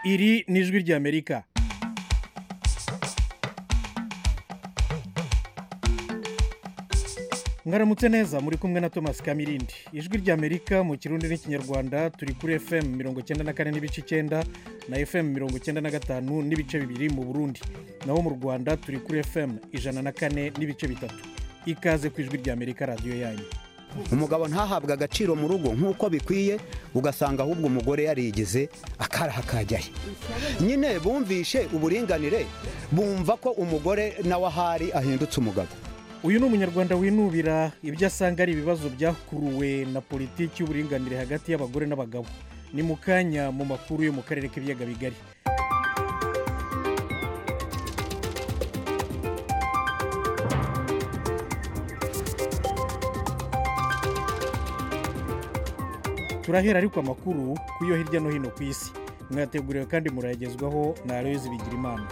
iri ni ijwi ry'amerika mwaramutse neza muri kumwe na thomas kamirindi ijwi ry'amerika mu kirundi n'ikinyarwanda turi kuri fm mirongo icyenda na kane n'ibice icyenda na fm mirongo icyenda na gatanu n'ibice bibiri mu burundi naho mu rwanda turi kuri fm ijana na kane n'ibice bitatu ikaze ku ijwi ry'amerika radiyo yanyu umugabo ntahabwe agaciro mu rugo nk'uko bikwiye ugasanga ahubwo umugore yarigize akaraha kajyayo nyine bumvishe uburinganire bumva ko umugore nawe ahari ahindutse umugabo uyu ni umunyarwanda winubira ibyo asanga ari ibibazo byakuruwe na politiki y'uburinganire hagati y'abagore n'abagabo ni mu kanya mu makuru yo mu karere k'ibiyaga bigari turahera ariko amakuru ku yo hirya no hino ku isi mwateguriwe kandi murayagezwaho na aroyizi bigirimana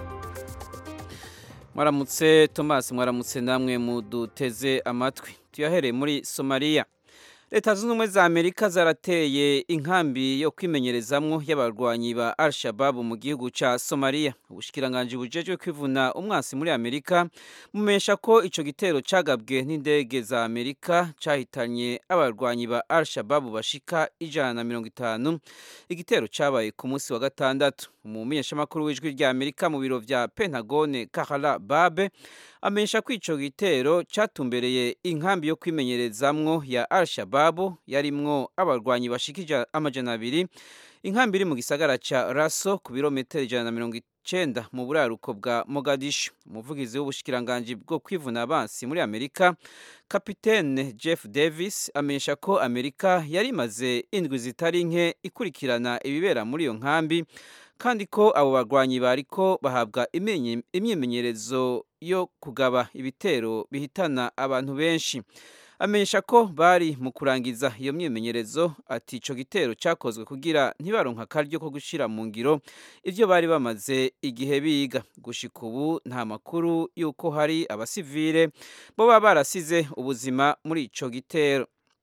mwaramutse thomas mwaramutse namwe muduteze amatwi tuyahereye muri somaliya leta zunze ubumwe za amerika zarateye inkambi yo kwimenyerezamwo y'abarwanyi ba al shababu mu gihugu cya somaliya ubushikiranganji bujejwe kwivuna umwansi muri amerika mumesha ko ico gitero cagabwe n'indege za amerika cahitanye abarwanyi ba al shababu bashika ijana na mirongo itanu igitero cabaye ku munsi wa gatandatu umumenyeshamakuru w'ijwi rya amerika mu biro vya pentagone kahara babe amenyesha ko ico gitero catumbereye inkambi yo kwimenyerezamwo ya al shababu yarimwo abarwanyi bashikija amajana abiri inkambi iri mu gisagara ca raso ku birometero ijana na mirongo icenda mu buraruko bwa mogadishu umuvugizi w'ubushikiranganji bwo kwivuna abansi muri amerika kapitene jeff davis amenyesha ko amerika yari imaze indwi zitari nke ikurikirana ibibera muri iyo nkambi kandi ko abo barwanyi bariko bahabwa imyimenyerezo yo kugaba ibitero bihitana abantu benshi amenyesha ko bari mu kurangiza iyo myimenyerezo ati ico gitero cyakozwe kugira ntibaronka akaryo ko gushira mu ngiro ivyo bari bamaze igihe biga gushika ubu nta makuru y'uko hari abasivile bo baba barasize ubuzima muri ico gitero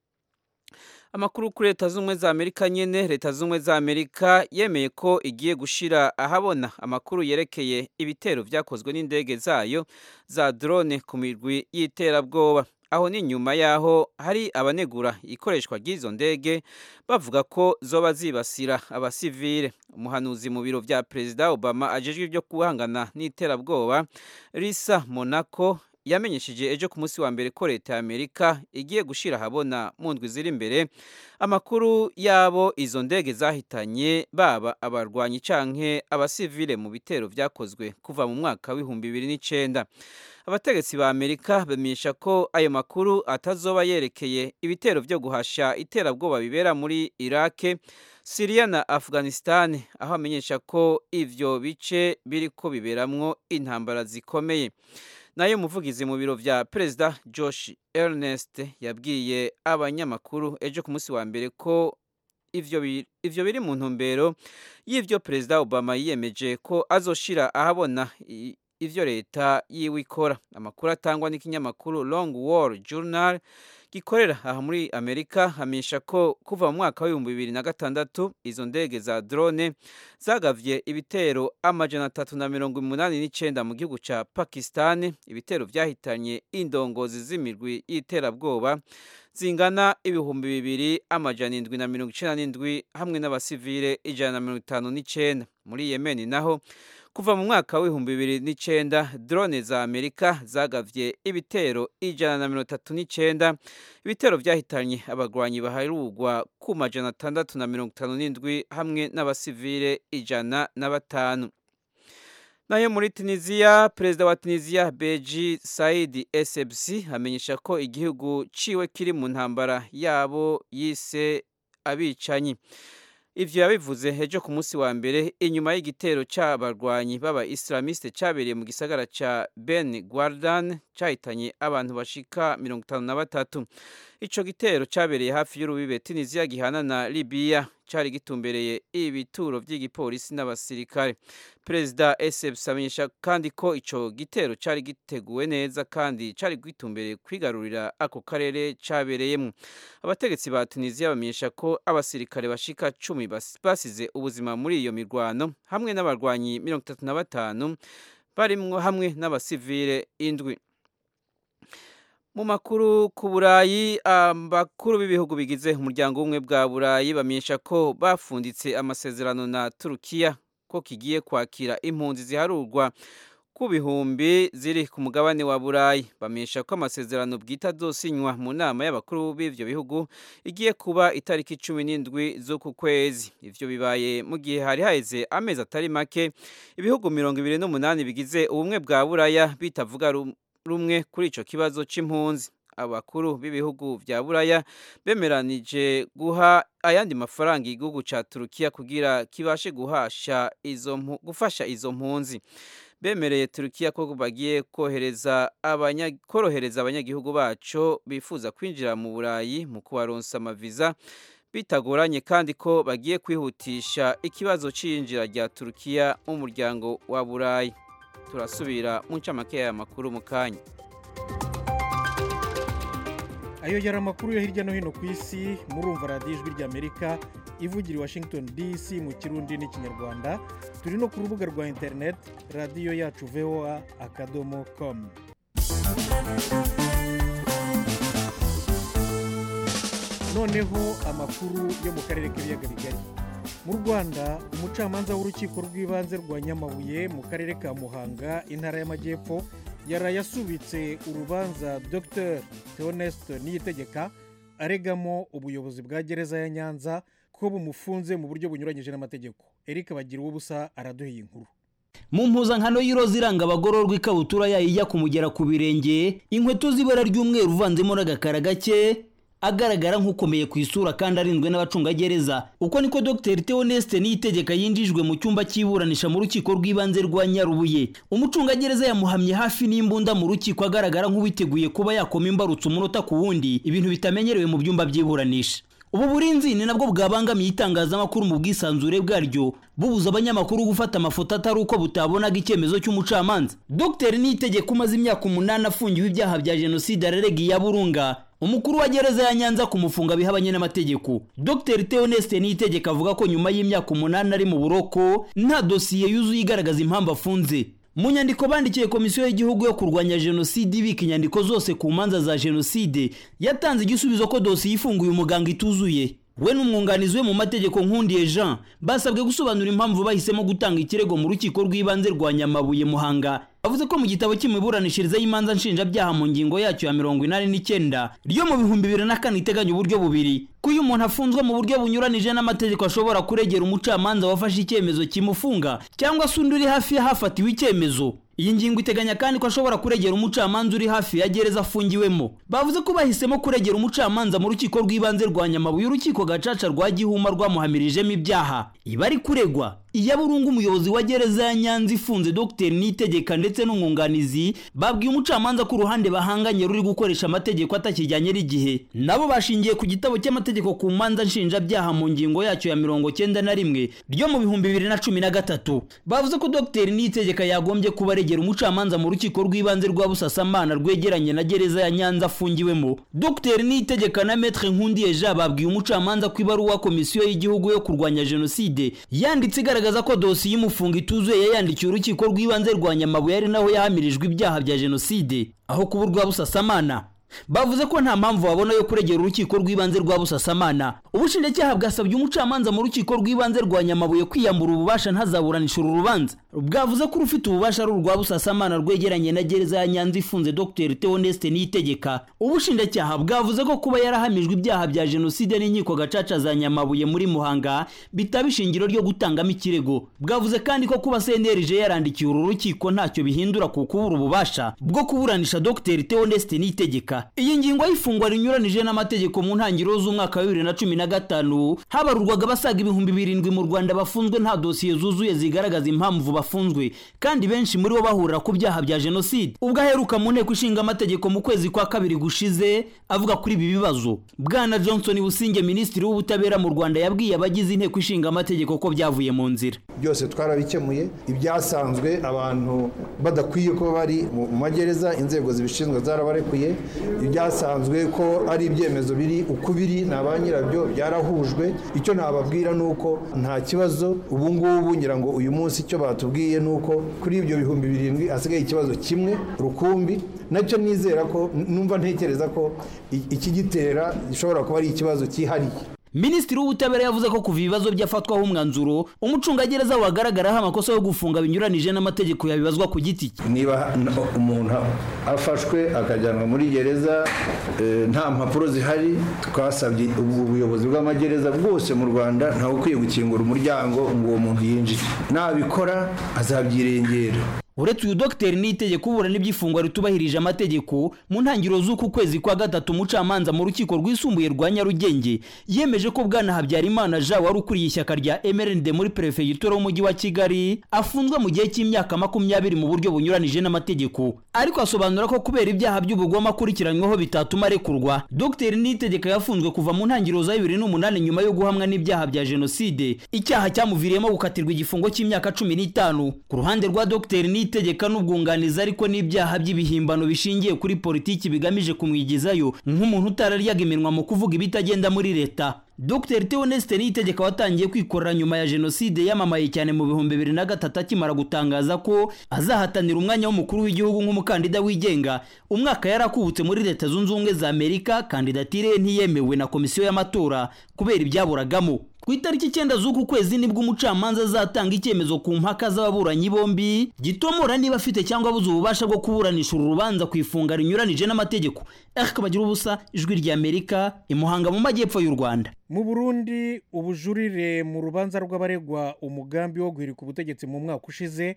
amakuru kuri leta z'ubumwe za amerika nyene leta z'ubumwe za amerika yemeye ko igiye gushira ahabona amakuru yerekeye ibitero vyakozwe n'indege zayo za drone ku mirwi y'iterabwoba aho ni nyuma yaho hari abanegura ikoreshwa ry'izo ndege bavuga ko zoba zibasira abasivile umuhanuzi mu biro vya perezida obama ajejwe ibyo guhangana n'iterabwoba risa monaco yamenyesheje ejo ku munsi wa mbere ko leta ya amerika igiye gushira ahabona mu ndwi ziri imbere amakuru yabo izo ndege zahitanye baba abarwanyi canke abasivile mu bitero vyakozwe kuva mu mwaka w'ibihumbi bibiri n'icenda abategetsi ba amerika bamenyesha ko ayo makuru atazoba yerekeye ibitero vyo guhasha iterabwoba bibera muri irake siriya na afghanistan aho amenyesha ko ivyo bice biriko biberamwo intambara zikomeye nayo umuvugizi mu biro vya perezida josh ernest yabwiye abanyamakuru ejo ku munsi wa mbere ko ivyo ivyo biri mu ntumbero y'ivyo perezida obama yiyemeje ko azoshira ahabona ivyo leta yiwe ikora amakuru atangwa n'ikinyamakuru long war journal gikorera aha muri amerika hamenyesha ko kuva mu mwaka w'ibihumbi bibiri na gatandatu izo ndege za drone zagavye ibitero amajana atatu na mirongo umunani n'icenda mu gihugu ca pakistani ibitero vyahitanye indongozi z'imirwi y'iterabwoba zingana ibihumbi bibiri amajana indwi na mirongo icenda n'indwi hamwe n'abasivile ijana na mirongo itanu n'icenda muri yemeni naho kuva mu mwaka w'ibihumbi bibiri n'icenda drone za amerika zagavye ibitero ijana na mirongo itatu n'icenda ibitero vyahitanye abagwanyi baharurwa ku majana atandatu na mirongo itanu n'indwi hamwe n'abasivile ijana na batanu nayo muri tunisiya perezida wa tunisiya beji saidi esebsi amenyesha ko igihugu ciwe kiri mu ntambara yabo yise abicanyi ivyo yabivuze ejo ku munsi wa mbere inyuma y'igitero c'abarwanyi b'aba islamiste cabereye mu gisagara ca ben guardan cyahitanye abantu bashika mirongo itanu na batatu ico gitero cyabereye hafi y'urubibe tunisiya gihana na libiya cyari gitumbereye ibituro by'igipolisi n'abasirikare perezida esebs amenyesha kandi ko ico gitero cyari giteguwe neza kandi cyari gitumbereye kwigarurira ako karere cyabereyemo abategetsi ba tunisiya bamenyesha ko abasirikare bashika cumi basize ubuzima muri iyo mirwano hamwe n'abarwanyi mirongo itatu na batanu barimwo hamwe n'abasivile indwi mu makuru ku burayi abakuru b'ibihugu bigize umuryango w'ubumwe bwa burayi bamenyesha ko bafunditse amasezerano na turukiya ko kigiye kwakira impunzi ziharurwa ku bihumbi ziri ku mugabane wa burayi bamenyesha ko amasezerano bwite azosinywa mu nama y'abakuru b'ivyo bihugu igiye kuba itariki cumi n'indwi z'uku kwezi ivyo bibaye mu gihe hari haheze amezi atari make ibihugu mirongo ibiri n'umunani bigize ubumwe bwa buraya bitavuga rumwe kuri ico kibazo c'impunzi abakuru b'ibihugu vya buraya bemeranije guha ayandi mafaranga igihugu ca turukiya kugira kibashe guhasha izo gufasha izo mpunzi bemereye turukiya ko bagiye kohereza abanya, korohereza abanyagihugu baco bifuza kwinjira mu burayi mu kubaronsa amaviza bitagoranye kandi ko bagiye kwihutisha ikibazo c'iyinjira rya turukiya mu muryango wa burayi turasubira mu ncamake y'aya makuru mu kanya ayo yari amakuru yo hirya no hino ku isi murumva radiyo ijwi ry'amerika ivugira i washington dc mu kirundi n'ikinyarwanda turi no ku rubuga rwa interineti radiyo yacu voa akadomo komu noneho amakuru yo mu karere k'ibiyaga bigari mu rwanda umucamanza w'urukiko rw'ibanze rwa nyamabuye mu karere ka muhanga intara y'amajyepfo yaraye asubitse urubanza dr theoneste niyitegeka aregamo ubuyobozi bwa gereza ya nyanza ko bumufunze mu buryo bunyuranyije n'amategeko eric bagira ubusa araduheye inkuru mu mpuzankano y'iroza iranga abagororwa ikabutura yayo ijya kumugera ku birenge inkweto z'ibara ry'umweru uvanzemo n'agakara gake agaragara nk'ukomeye ku isura kandi arinzwe n'abacungagereza uko niko dr theoneste niyitegeka yinjijwe mu cyumba cy'iburanisha mu rukiko rw'ibanze rwa nyarubuye umucungagereza yamuhamye hafi n'imbunda mu rukiko agaragara nk'uwiteguye kuba yakoma imbarutso umunota ku wundi ibintu bitamenyerewe mu byumba by'iburanisha ubu burinzi ni nabwo bwabangamiye itangazamakuru mu bwisanzure bwaryo bubuza abanyamakuru gufata amafoto atari uko butabonaga icyemezo cy'umucamanza dr niyitegeka umaze imyaka umunani afungiwe ibyaha bya jenoside ararega iya burunga umukuru wa gereza ya nyanza kumufunga bihabanye n'amategeko dr theoneste niyitegeka avuga ko nyuma y'imyaka umunani ari mu buroko nta dosiye yuzuye igaragaza impamvu afunze mu nyandiko bandikiye komisiyo y'igihugu yo kurwanya jenoside ibika inyandiko zose ku manza za jenoside yatanze igisubizo ko dosiye ifunguye umuganga ituzuye we n'umwunganizi we mu mategeko nkundiye jean basabwe gusobanura impamvu bahisemo gutanga ikirego mu rukiko rw'ibanze rwa nyamabuye muhanga bavuze ko mu gitabo cy'imiburanishirize y'imanza nshinjabyaha mu ngingo yacyo ya mirongo inani n'icyenda ryo mu bihumbi bibiri na kane iteganya uburyo bubiri ko iyo umuntu afunzwe mu buryo bunyuranije n'amategeko ashobora kuregera umucamanza wafashe icyemezo kimufunga cyangwa se undi uri hafi y'ahafatiwe icyemezo iyi ngingo iteganya kandi ko ashobora kuregera umucamanza uri hafi ya gereza afungiwemo bavuze ko bahisemo kuregera umucamanza mu rukiko rw'ibanze rwa nyamabuye urukiko gacaca rwa gihuma rwamuhamirijemo ibyaha iba ari kuregwa iya burungu umuyobozi wa gereza ya nyanza ifunze dr nitegeka ndetse n'umwunganizi babwiye umucamanza ko uruhande bahanganye ruri gukoresha amategeko atakijyanye n'igihe nabo bashingiye ku gitabo cy'amategeko ku manza nshinjabyaha mu ngingo yacyo ya mirongo cyenda na rimwe ryo mu bihumbi bibiri na cumi na gatatu bavuze ko dr nitegeka yagombye kuba aregera umucamanza mu rukiko rw'ibanze rwa busasamana rwegeranye na gereza ya nyanza afungiwemo dr nitegeka na metre nkundiye jean babwiye umucamanza ko ibaruwa komisiyo y'igihugu yo kurwanya jenoside yanditse igaragaza ko dosiye imufunga ituzuye yayandikiye urukiko rw'ibanze rwa nyamabuye ari naho yahamirijwe ibyaha bya jenoside aho kuba urwa busasamana bavuze ko nta mpamvu babona yo kuregera urukiko rw'ibanze rwa busasamana ubushinjacyaha bwasabye umucamanza mu rukiko rw'ibanze rwa nyamabuye kwiyambura ububasha ntazaburanisha uru rubanza bwavuze ko urufite ububasha ari urwa busasamana rwegeranye na gereza ya nyanza ifunze dr theoneste niyitegeka ubushinjacyaha bwavuze ko kuba yarahamijwe ibyaha bya jenoside n'inkiko gacaca za nyamabuye muri muhanga bitaba ishingiro ryo gutangamo ikirego bwavuze kandi ko kuba cnlg yarandikiye uru rukiko ntacyo bihindura ku kubura ububasha bwo kuburanisha dr theoneste niyitegeka rwanda iyi ngingo y'ifungwa rinyuranije n'amategeko mu ntangiriro z'umwaka wa bibiri na cumi na gatanu habarurwaga abasaga ibihumbi birindwi mu rwanda bafunzwe nta dosiye zuzuye zigaragaza impamvu bafunzwe kandi benshi muri bo bahurira ku byaha bya jenoside ubwo aheruka mu nteko ishinga amategeko mu kwezi kwa kabiri gushize avuga kuri ibi bibazo bwana johnson businge minisitiri w'ubutabera mu rwanda yabwiye abagize inteko ishinga amategeko ko byavuye mu nzira byose twarabikemuye ibyasanzwe abantu badakwiye ko bari mu magereza inzego zibishinzwe zarabarekuye ibyasanzwe ko ari ibyemezo biri uko biri na ba nyirabyo byarahujwe icyo nababwira ni uko nta kibazo ubu ngubu ngira ngo uyu munsi icyo batubwiye ni uko kuri ibyo bihumbi birindwi hasigaye ikibazo kimwe rukumbi nacyo nizera ko numva ntekereza ko ikigitera gishobora kuba ari ikibazo cyihariye minisitiri w'ubutabera yavuze ko kuva ibibazo byafatwaho umwanzuro umucungagereza wagaragaraho amakosa yo gufunga binyuranije n'amategeko yabibazwa ku giti cye niba umuntu afashwe akajyanwa muri gereza nta mpapuro zihari twasabye ubuyobozi bw'amagereza bwose mu rwanda ntawe ukwiye gukingura umuryango ngo uwo muntu yinjire nabikora azabyirengera uretse uyu dogiteri n'itegeko uburana iby'ifungwa ritubahirije amategeko mu ntangiriro z'uku kwezi kwa gatatu umucamanza mu rukiko rwisumbuye rwa nyarugenge yemeje ko bwana habyarimana jean wari ukuriye ishyaka rya mrnd muri perefegitura w'umujyi wa kigali afunzwe mu gihe cy'imyaka makumyabiri mu buryo bunyuranije n'amategeko ariko asobanura ko kubera ibyaha by'ubugome akurikiranyweho bitatuma arekurwa dogiteri n'itegeko yafunzwe kuva mu ntangiriro za bibiri n'umunani nyuma yo guhamwa n'ibyaha bya jenoside icyaha cyamuviriyemo gukatirwa igifungo cy'imyaka cumi n'itanu ku ruhande rwa dogiteri itegeka n'ubwunganizi ariko n'ibyaha by'ibihimbano bishingiye kuri politiki bigamije kumwigizayo nk'umuntu utararyaga iminwa mu kuvuga ibitagenda muri leta dr theoneste niyitegeka watangiye kwikorera nyuma ya jenoside yamamaye cyane mu bihumbi bibiri na gatatu akimara gutangaza ko azahatanira umwanya w'umukuru w'igihugu nk'umukandida wigenga umwaka yari akubutse muri leta zunze ubumwe za amerika kandidatire ye ntiyemewe na komisiyo y'amatora kubera ibyaburagamo ku itariki icyenda z'uku kwezi nibwo umucamanza azatanga icyemezo ku mpaka z'ababuranyi bombi gitomora niba afite cyangwa abuze ububasha bwo kuburanisha uru rubanza ku ifunga rinyuranije n'amategeko ariko bagira ubusa ijwi rya amerika imuhanga mu majyepfo y'u rwanda mu burundi ubujurire mu rubanza rw'abaregwa umugambi wo guhirika ubutegetsi mu mwaka ushize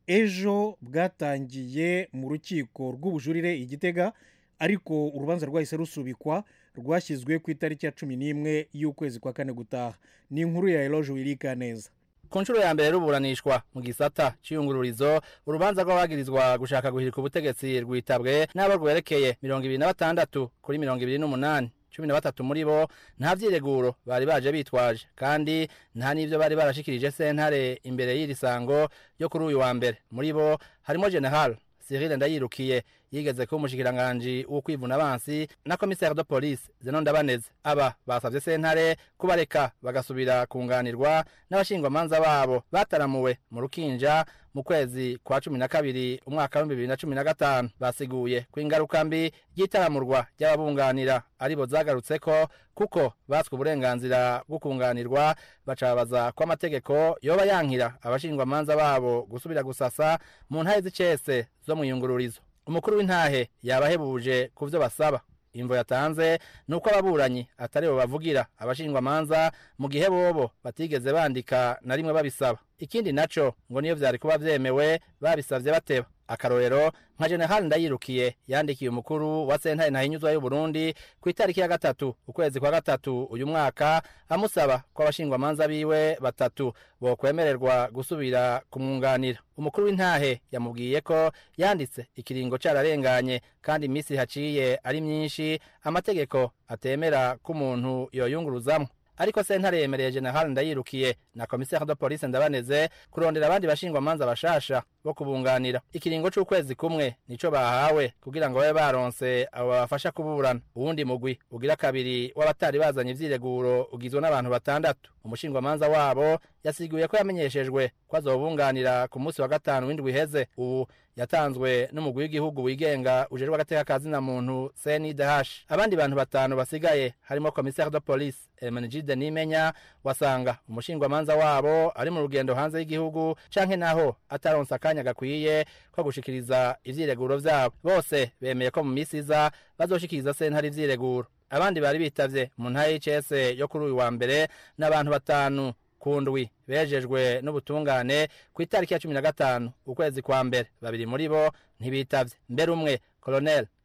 ejo bwatangiye mu rukiko rw'ubujurire igitega ariko urubanza rwahise rusubikwa rwashyizwe ku itariki ya cumi n'imwe y'ukwezi kwa kane gutaha ni inkuru ya eroge wirika neza ku nshuro ya mbere ruburanishwa mu gisata cy'iyungururizo urubanza rw'abagirizwa gushaka guhirika ubutegetsi rwitabwe n'abo rwerekeye mirongo ibiri na batandatu kuri mirongo ibiri n'umunani cumi na batatu muri bo nta byireguro bari baje bitwaje kandi nta n'ibyo bari barashikirije sentare imbere y'iri sango ryo kuri uyu wa mbere muri bo harimo general Cyril Ndayirukiye yigeze kuba umushikiranganji wo kwivuna abansi na commissaire de police Zeno Ndabaneze aba basavye sentare kubareka bagasubira kunganirwa n'abashingwamanza babo bataramuwe mu rukinja mu kwezi kwa cumi na kabiri umwaka w'ibihumbi bibiri na cumi na gatanu basiguye ko ingaruka mbi ry'itaramurwa ry'ababunganira aribo zagarutseko kuko batswe uburenganzira bwo kunganirwa bacabaza ko amategeko yoba yankira abashingwamanza babo gusubira gusasa mu ntahe z'icese zo mu iyungururizo umukuru w'intahe yabahebuje ku byo basaba imvo yatanze ni uko ababuranyi atari bo bavugira abashingwamanza mu gihe bobo batigeze bandika na rimwe babisaba ikindi naco ngo niyo vyari kuba vyemewe babisavye bateba akarorero nka general ndayirukiye yandikiye umukuru wa sentare ntahinyuzwa y'uburundi ku itariki ya gatatu ukwezi kwa gatatu uyu mwaka amusaba ko abashingwamanza biwe batatu bokwemererwa gusubira kumwunganira umukuru w'intahe yamubwiye ko yanditse ikiringo cararenganye kandi iminsi haciye ari myinshi amategeko atemera ko umuntu yoyunguruzamwo ariko sentare yemereye general ndayirukiye na commissaire de police ndabaneze kurondera abandi bashingwamanza bashasha bo kubunganira ikiringo c'ukwezi kumwe nico bahawe kugira ngo babe baronse abo babafasha kuburana uwundi mugwi ugira kabiri w'abatari bazanye ivyireguro ugizwe n'abantu batandatu umushingwamanza wabo yasiguye ko yamenyeshejwe ko azobunganira ku munsi wa gatanu w'indwi iheze ubu yatanzwe n'umugwi w'igihugu wigenga ujejwe agateka ka zina muntu CNDH abandi bantu batanu basigaye harimo commissaire de police Hermenegilde Nimenya wasanga umushingwamanza wabo ari mu rugendo hanze y'igihugu canke naho ataronse akanya gakwiye ko gushikiriza ivyireguro vyabo bose bemeye ko mu misi iza bazoshikiriza sentare ivyireguro abandi bari bitavye mu ntara y'ICS yo kuri uyu wa mbere n'abantu batanu kundwi bejejwe n'ubutungane ku itariki ya cumi na gatanu ukwezi kwa mbere babiri muri bo ntibitavye mbere umwe colonel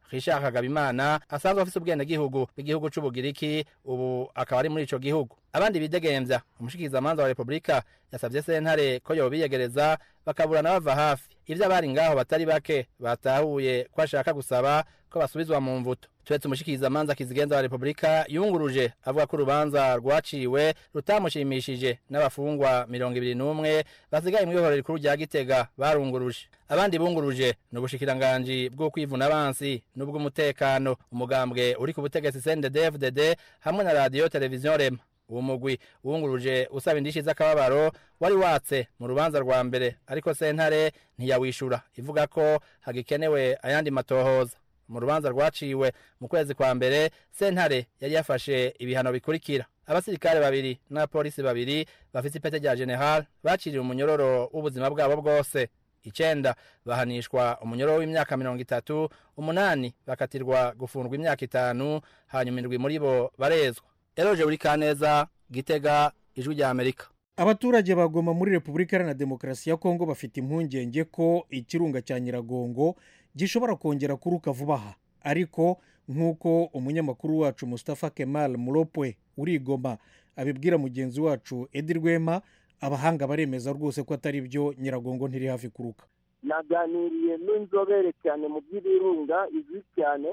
Richard Kagabimana asanzwe afise ubwenegihugu bw'igihugu c'ubugiriki ubu akaba ari muri ico gihugu abandi bidegemvya umushikizamanza wa repubulika yasavye sentare ko yobiyegereza bakaburana bava hafi ivyo abari ngaho batari bake batahuye ko ashaka gusaba ko basubizwa mu mvuto turetse umushikizamanza kizigenza wa repubulika yunguruje avuga ko urubanza rwaciwe rutamushimishije n'abafungwa mirongo ibiri n'umwe basigaye mu ihorero rikuru rya gitega barunguruje abandi bunguruje ni ubushikiranganji bw'ukwivuna abansi n'ubw'umutekano umugambwe uri ku butegetsi cndd hamwe na radiyo televiziyo rema uwo mugwi wunguruje usaba indishi z'akababaro wari watse mu rubanza rwa mbere ariko sentare ntiyawishura ivuga ko hagikenewe ayandi matohoza mu rubanza rwaciwe mu kwezi kwa mbere sentare yari yafashe ibihano bikurikira abasirikare babiri n'abapolisi babiri bafite ipete rya general baciriwe umunyororo w'ubuzima bwabo bwose icenda bahanishwa umunyororo w'imyaka mirongo itatu umunani bakatirwa gufungwa imyaka itanu hanyuma indwi muri bo barezwa eroje buri kaneza gitega ijwi rya amerika abaturage bagoma muri repubulika iharanira demokarasi ya kongo bafite impungenge ko ikirunga cya nyiragongo gishobora kongera kuruka vuba aha ariko nk'uko umunyamakuru wacu Mustafa kemal muropwe urigoma abibwira mugenzi wacu edi rwema abahanga baremeza rwose ko atari byo nyiragongo ntiri hafi kuruka naganiriye n'inzobere cyane mu by'ibirunga izwi cyane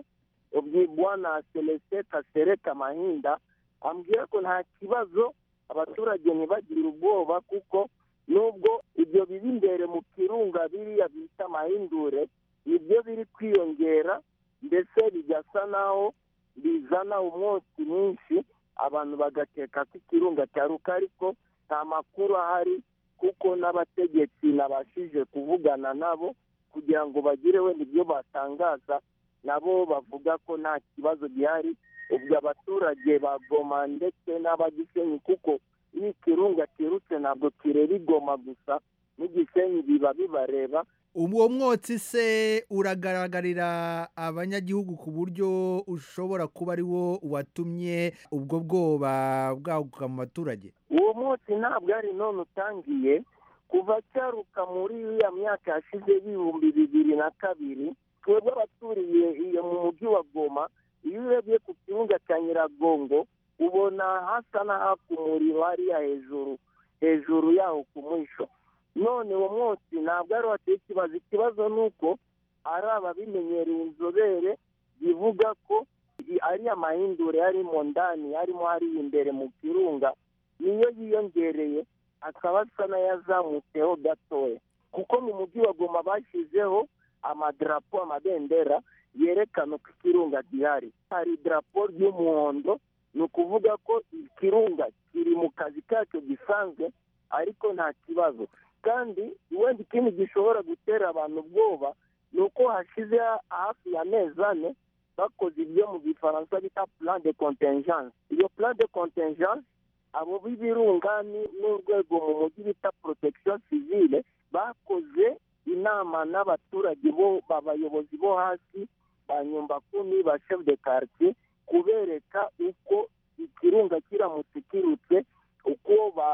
bwana celestin kasereka mahinda ambwira ko nta kibazo abaturage ntibagire ubwoba kuko nubwo ibyo biba imbere mu kirunga biriya bita amahindure nibyo biri kwiyongera ndetse bigasa naho bizana umwotsi mwinshi abantu bagakeka ko ikirunga cyaruka ariko nta makuru ahari kuko n'abategetsi nabashije kuvugana nabo kugira ngo bagire wenda ibyo batangaza nabo bavuga ko nta kibazo gihari ubwo abaturage bagoma ndetse n'abagisenyi kuko iyo ikirunga kirutse ntabwo kireba igoma gusa n'igisenyi biba bibareba uwo mwotsi se uragaragarira abanyagihugu ku buryo ushobora kuba ari wo watumye ubwo bwoba bwaguka mu baturage uwo mwotsi ntabwo ari none utangiye kuva cyaruka muri iriya myaka yashize y'ibihumbi bibiri na kabiri twebwe abaturiye iyo mu mujyi wa goma iyo urebye ku kirunga cya nyiragongo ubona hasa n'ahaka umuriro hariya hejuru hejuru yaho ku mwisho none uwo mwotsi ntabwo ari wateye ikibazo ikibazo ni uko ari ababimenyereye inzobere bivuga ko ari amahindure arimo ndani arimo hariya imbere mu kirunga niyo yiyongereye akaba asa n'ayazamutseho gatoya kuko mu mujyi wa goma bashyizeho amadarapo amabendera yerekana uko ikirunga gihari hari idarapo ry'umuhondo ni ukuvuga ko ikirunga kiri mu kazi kacyo gisanzwe ariko nta kibazo kandi wenda ikindi gishobora gutera abantu ubwoba ni uko hashize hafi ya mezi ane bakoze ibyo mu gifaransa bita plan de contingence iyo plan de contingence abo b'ibirunga n'urwego mu mujyi bita protection civile bakoze inama n'abaturage bo abayobozi bo hasi ba nyumbakumi ba chef de quartier kubereka uko ikirunga kiramutse kirutse uko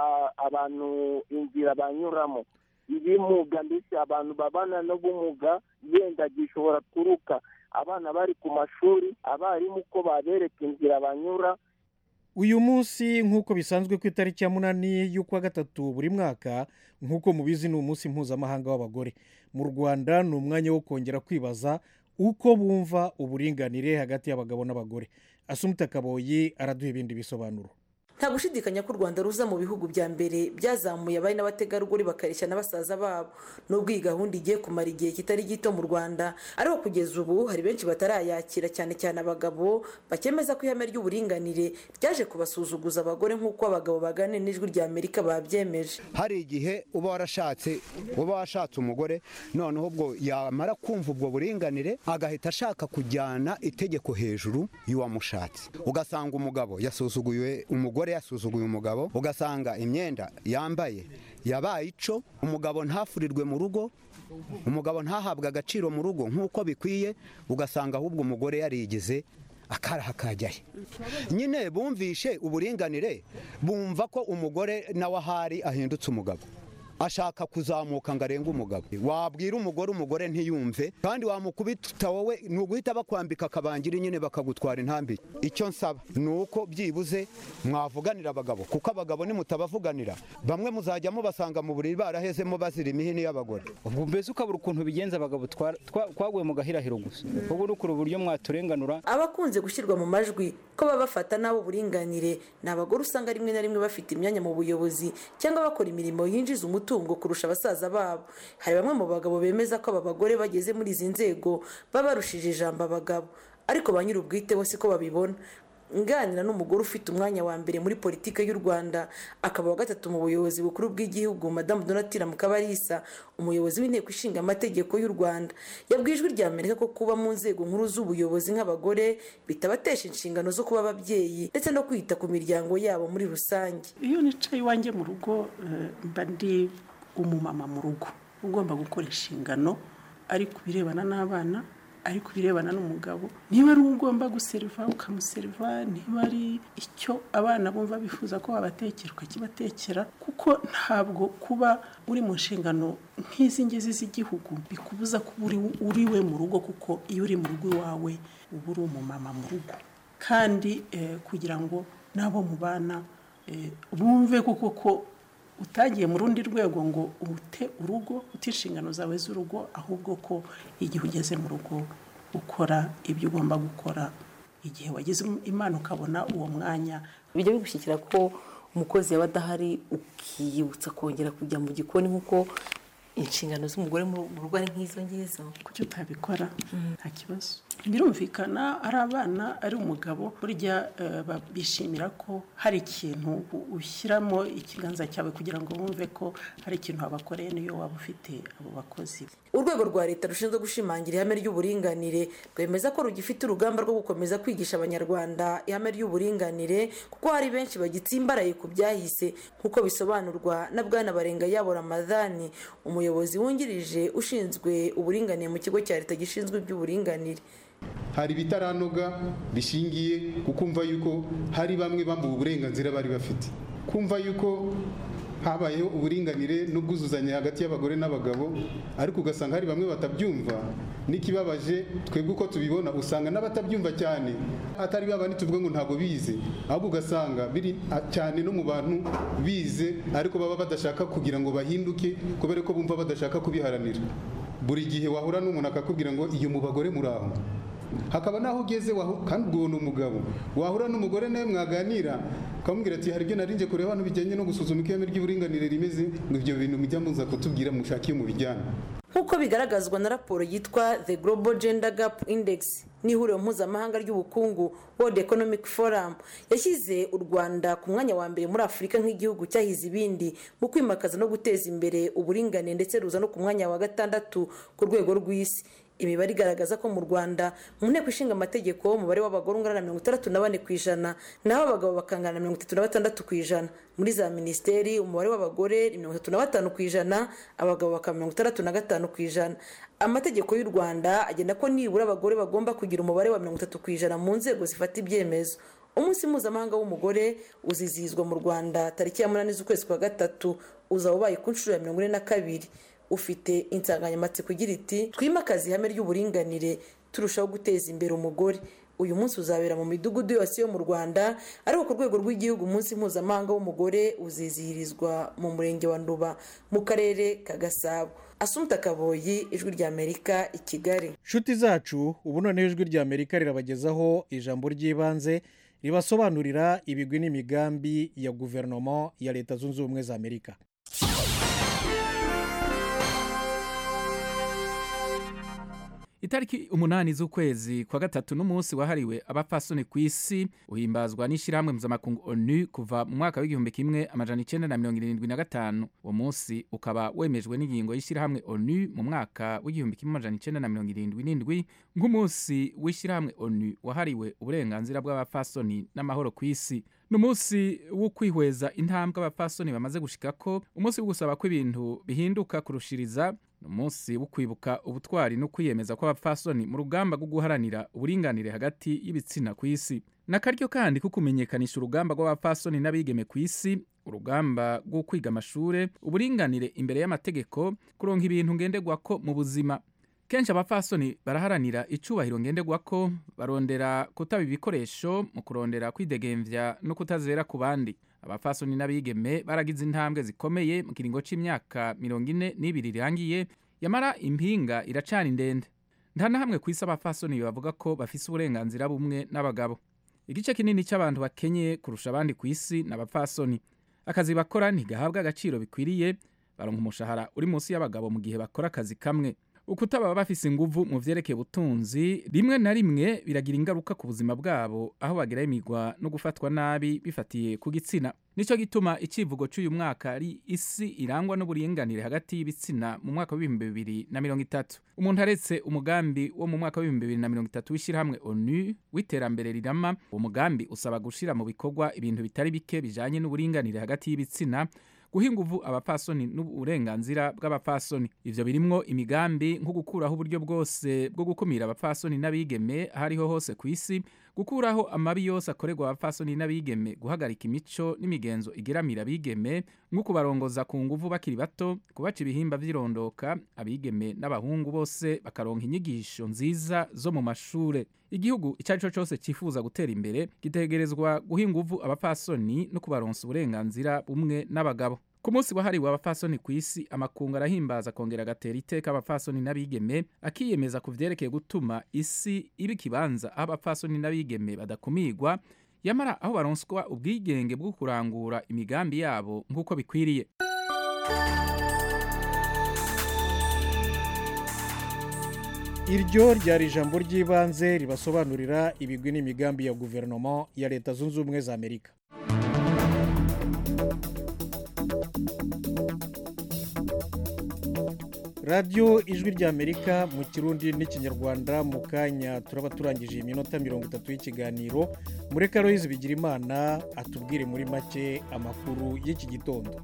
abantu inzira banyuramo ibimuga ndetse abantu babana n'ubumuga yenda gishobora kuruka abana bari ku mashuri abarimu uko babereka inzira banyura uyu munsi nk'uko bisanzwe ku itariki ya munani y'ukwa gatatu buri mwaka nk'uko mubizi ni umunsi mpuzamahanga w'abagore mu rwanda ni umwanya wo kongera kwibaza uko bumva uburinganire hagati y'abagabo n'abagore asumuta kaboyi araduha ibindi bisobanuro nta gushidikanya ko u rwanda ruza mu bihugu bya mbere byazamuye abari n'abategarugori bakareshya na basaza babo nubwo iyi gahunda igiye kumara igihe kitari gito mu rwanda ariko kugeza ubu hari benshi batarayakira cyane cyane abagabo bakemeza ko ihame ry'uburinganire ryaje kubasuzuguza abagore nk'uko abagabo baganira n'ijwi rya amerika babyemeje hari igihe uba warashatse uba washatse umugore noneho ubwo yamara kumva ubwo buringanire agahita ashaka kujyana itegeko hejuru y'uwamushatse ugasanga umugabo yasuzuguye umugore yasuzuguye umugabo ugasanga imyenda yambaye yabaye ico umugabo ntafurirwe mu rugo umugabo ntahabwe agaciro mu rugo nk'uko bikwiye ugasanga ahubwo umugore yarigize akaraha kajyahe nyine bumvishe uburinganire bumva ko umugore nawe ahari ahindutse umugabo ashaka kuzamuka ngo arenge umugabo wabwira umugore umugore ntiyumve kandi wamukubita wowe ni uguhita bakwambika akabangiri nyine bakagutwara intambi icyo nsaba ni uko byibuze mwavuganira abagabo kuko abagabo nimutabavuganira bamwe muzajya mubasanga mu buriri barahezemo bazira imihini y'abagore ubwo mbese ukabura ukuntu bigenza abagabo twa- twa- twaguye mu gahirahiro gusa ubwo urukura uburyo mwaturenganura abakunze gushyirwa mu majwi ko baba bafata n'abo uburinganire ni abagore usanga rimwe na rimwe bafite imyanya mu buyobozi cyangwa bakora imirimo yinjiza umutungo kurusha abasaza babo hari bamwe mu bagabo bemeza ko aba bagore bageze muri izi nzego baba barushije ijambo abagabo ariko ba nyir'ubwite bo siko babibona nganira n'umugore ufite umwanya wa mbere muri politiki y'u rwanda akaba wa gatatu mu buyobozi bukuru bw'igihugu madamu donatira mukabarisa umuyobozi w'inteko ishinga amategeko y'u rwanda yabwiye ijwi rya amerika ko kuba mu nzego nkuru z'ubuyobozi nk'abagore bitabatesha inshingano zo kuba ababyeyi ndetse no kwita ku miryango yabo muri rusange iyo nicaye iwanjye mu rugo eh, mba ndi umumama mu rugo ugomba gukora inshingano ari ku birebana n'abana ari ku birebana n'umugabo niba ari uwo ugomba guseriva ukamuseriva niba ari icyo abana bumva bifuza ko wabatekera ukakibatekera kuko ntabwo kuba uri mu nshingano nk'izi ngizi z'igihugu bikubuza kuba uri, uri we mu rugo kuko iyo uri mu rugo iwawe uba uri umumama mu rugo kandi eh, kugira ngo n'abo mubana eh, bumve kuko ko utagiye mu rundi rwego ngo ute urugo ute inshingano zawe z'urugo ahubwo ko igihe ugeze mu rugo ukora ibyo ugomba gukora igihe wagize imana ukabona uwo mwanya bijya bigushyikira ko umukozi yaba adahari ukiyibutsa kongera kujya mu gikoni nk'uko inshingano z'umugore mu rugo ari nk'izo ngizo kuki utabikora nta kibazo birumvikana ari abana ari umugabo burya eh, ba- bishimira ko hari ikintu u- ushyiramo ikiganza cyawe kugira ngo wumve ko hari ikintu wabakoreye niyo waba ufite abo bakozi urwego rwa leta rushinzwe gushimangira ihame ry'uburinganire rwemeza ko rugifite urugamba rwo gukomeza kwigisha abanyarwanda ihame ry'uburinganire kuko hari benshi bagitsimbaraye ku byahise nk'uko bisobanurwa na bwana barenga yabo ramadhani umuyobozi wungirije ushinzwe uburinganire mu kigo cya leta gishinzwe iby'uburinganire hari ibitaranoga bishingiye ku kumva yuko hari bamwe bambuwe uburenganzira bari bafite kumva yuko habayeho uburinganire n'ubwuzuzanye hagati y'abagore n'abagabo ariko ugasanga hari bamwe batabyumva n'ikibabaje twebwe uko tubibona usanga n'abatabyumva cyane atari babandi tuvuga ngo ntabwo bize ahubwo ugasanga biri a- cyane no mu bantu bize ariko baba badashaka kugira ngo bahinduke kubera ko bumva badashaka kubiharanira buri gihe wahura n'umuntu akakubwira ngo iyo mu bagore muri aho hakaba n'aho ugeze wahu- kandi ubwo ni umugabo wahura n'umugore nawe mwaganira ukamubwira ati hari ibyo narinje kureba hano bijyanye no gusuzuma uko ihame ry'uburinganire rimeze ngo ibyo bintu mujya muza kutubwira mushake iyo mubijyana nk'uko bigaragazwa na raporo yitwa the global gender gap index n'ihuriro mpuzamahanga ry'ubukungu world economic forum yashyize u rwanda ku mwanya wa mbere muri afurika nk'igihugu cyahize ibindi mu kwimakaza no guteza imbere uburinganire ndetse ruza no ku mwanya wa gatandatu ku rwego rw'isi imibare igaragaza ko mu rwanda mu nteko ishinga amategeko umubare w'abagore ungana na mirongo itandatu na bane ku ijana naho abagabo bakangana na mirongo itatu na batandatu ku ijana muri za minisiteri umubare w'abagore ni mirongo itatu na batanu ku ijana abagabo bakaba mirongo itandatu na gatanu ku ijana amategeko y'u rwanda agena ko nibura abagore bagomba kugira umubare wa mirongo itatu ku ijana mu nzego zifata ibyemezo umunsi mpuzamahanga w'umugore uzizihizwa mu rwanda tariki ya munani z'ukwezi kwa gatatu uzaba ubaye ku nshuro ya mirongo ine na kabiri ufite insanganyamatsiko igira iti twimakaze ihame ry'uburinganire turushaho guteza imbere umugore uyu munsi uzabera mu midugudu yose yo mu rwanda ariko ku rwego rw'igihugu umunsi mpuzamahanga w'umugore uzizihirizwa mu murenge wa nduba mu karere ka gasabo asumta kaboyi ijwi ry'amerika i kigali nshuti zacu ubu noneho ijwi ry'amerika rirabagezaho ijambo ry'ibanze ribasobanurira ibigwi n'imigambi ya guverinoma ya leta zunze ubumwe za amerika itariki umunani z'ukwezi kwa gatatu n'umunsi wahariwe abapfasoni ku isi uhimbazwa n'ishyirahamwe mpuzamakungu onu kuva mu mwaka w'igihumbi kimwe amajana icyenda na mirongo irindwi na gatanu uwo munsi ukaba wemejwe n'ingingo y'ishyirahamwe onu mu mwaka w'igihumbi kimwe amajana icyenda na mirongo irindwi n'indwi nk'umunsi w'ishyirahamwe onu wahariwe uburenganzira bw'abapfasoni n'amahoro ku isi ni umunsi wo kwihweza intambwe abapfasoni bamaze gushikako umunsi wo gusaba ko ibintu bihinduka kurushiriza ni umunsi wo kwibuka ubutwari no kwiyemeza kw'abapfasoni mu rugamba rwo guharanira uburinganire hagati y'ibitsina ku isi ni akaryo kandi ko kumenyekanisha urugamba rw'abapfasoni n'abigeme ku isi urugamba rwo kwiga amashure uburinganire imbere y'amategeko kuronka ibintu ngenderwako mu buzima kenshi abapfasoni baraharanira icubahiro ngenderwako barondera kutaba ibikoresho mu kurondera kwidegemvya no kutazera ku bandi abapfasoni n'abigeme baragize intambwe zikomeye mu kiringo c'imyaka mirongo ine n'ibiri irangiye yamara impinga iracana ndende nta na hamwe ku isi abapfasoni bavuga ko bafise uburenganzira bumwe n'abagabo igice kinini cy'abantu bakenye kurusha abandi ku isi ni abapfasoni akazi bakora ntigahabwa agaciro bikwiriye baronka umushahara uri munsi y'abagabo mu gihe bakora akazi kamwe ukutaba bafise inguvu mu vyerekeye ubutunzi rimwe na rimwe biragira ingaruka ku buzima bwabo aho bageramirwa no gufatwa nabi bifatiye ku gitsina nico gituma icivugo c'uyu mwaka ari isi irangwa n'uburinganire hagati y'ibitsina mu mwaka w'ibihumbi bibiri na mirongo itatu umuntu aretse umugambi wo mu mwaka w'ibihumbi bibiri na mirongo itatu w'ishyirahamwe onu w'iterambere rirama uwo mugambi usaba gushira mu bikorwa ibintu bitari bike bijanye n'uburinganire hagati y'ibitsina guha inguvu abapfasoni n'uburenganzira bw'abapfasoni ivyo birimwo imigambi nko gukuraho uburyo bwose bwo gukumira abapfasoni n'abigeme aho ariho hose ku isi gukuraho amabi yose akorerwa abapfasoni n'abigeme guhagarika imico n'imigenzo igeramira abigeme nko kubarongoza ku nguvu bakiri bato kubaca ibihimba vy'irondoka abigeme n'abahungu bose bakaronka inyigisho nziza zo mu mashure igihugu icyo ari cyo cyose cyifuza gutera imbere gitegerezwa guha inguvu abapfasoni no kubaronsa uburenganzira bumwe n'abagabo ku munsi wahariwe abapfasoni ku isi amakungu arahimbaza akongera agatera iteka abapfasoni n'abigeme akiyemeza ku vyerekeye gutuma isi iba ikibanza aho abapfasoni n'abigeme badakumirwa yamara aho baronswa ubwigenge bwo kurangura imigambi yabo nk'uko bikwiriye iryo ryari ijambo ry'ibanze ribasobanurira ibigwi n'imigambi ya guverinoma ya leta zunze ubumwe za amerika radiyo ijwi ry'amerika mu kirundi n'ikinyarwanda mu kanya turaba turangije iyi minota mirongo itatu y'ikiganiro mureka Aloyizi bigira imana atubwire muri make amakuru y'iki gitondo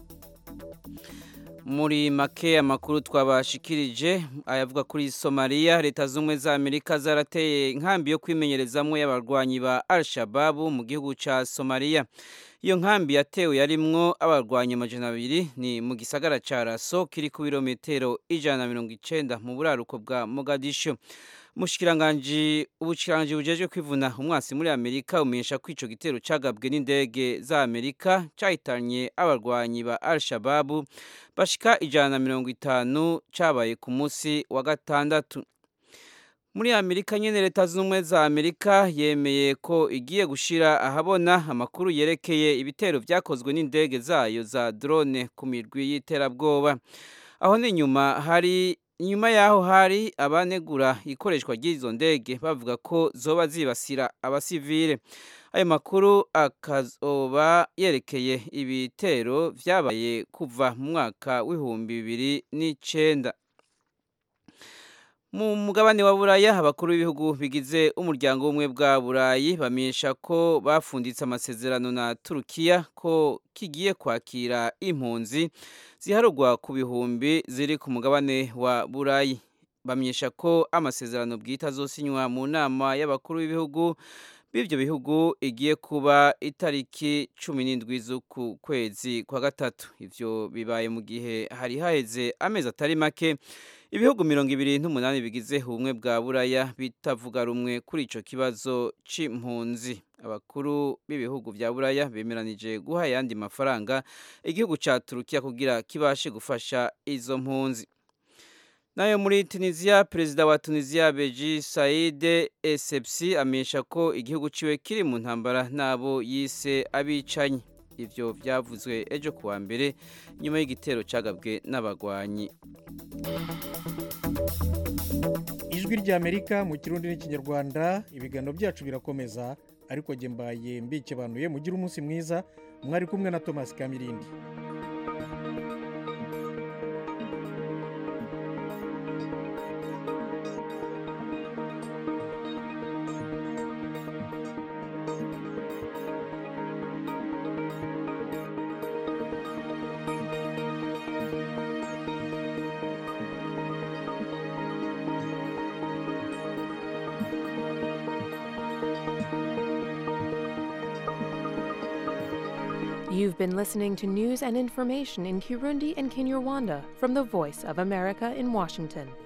muri make amakuru twabashikirije ayavuga kuri somaliya leta z'ubumwe za amerika zarateye inkambi yo kwimenyerezamwo y'abarwanyi ba al-shababu mu gihugu cya somaliya iyo nkambi yatewe yarimwo abarwanyi amajana abiri ni mu gisagara cya raso kiri ku birometero ijana na mirongo icenda mu buraruko bwa mogadisho umushikiranganji ubushyikiranganji bujejwe kwivuna umwasi muri amerika umenyesha ko ico gitero cagabwe n'indege za amerika cahitanye abarwanyi ba al-shababu bashika ijana na mirongo itanu cabaye ku munsi wa gatandatu muri amerika nyene leta z'ubumwe za amerika yemeye ko igiye gushira ahabona amakuru yerekeye ibitero vyakozwe n'indege zayo za drone ku mirwi y'iterabwoba aho ni nyuma hari inyuma yaho hari abanegura ikoreshwa ry'izo ndege bavuga ko zoba zibasira abasivile ayo makuru akazoba yerekeye ibitero vyabaye kuva mu mwaka w'ibihumbi bibiri n'icenda mu mugabane wa buraya abakuru b'ibihugu bigize umuryango w'ubumwe bwa burayi bamenyesha ko bafunditse amasezerano na turukiya ko kigiye kwakira impunzi ziharugwa ku bihumbi ziri ku mugabane wa burayi bamenyesha ko amasezerano bwite azosinywa mu nama y'abakuru b'ibihugu b'ibyo bihugu igiye kuba itariki cumi n'indwi z'uku kwezi kwa gatatu ivyo bibaye mu gihe hari haheze amezi atari make ibihugu mirongo ibiri n'umunani bigize ubumwe bwa buraya bitavuga rumwe kuri ico kibazo c'impunzi abakuru b'ibihugu vya buraya bemeranije guha ayandi mafaranga igihugu ca turukiya kugira kibashe gufasha izo mpunzi nayo muri tunisiya perezida wa tunisiya beji saide esepsi amenyesha ko igihugu ciwe kiri mu ntambara n'abo yise abicanyi ivyo vyavuzwe ejo kuwa mbere nyuma y'igitero cagabwe n'abagwanyi ijwi ry'amerika mu kirundi n'ikinyarwanda ibiganiro byacu birakomeza ariko jye mbaye mbikebanuye mugire umunsi mwiza mwari kumwe na thomas kamirindi You've been listening to news and information in Kirundi and Kinyarwanda from the Voice of America in Washington.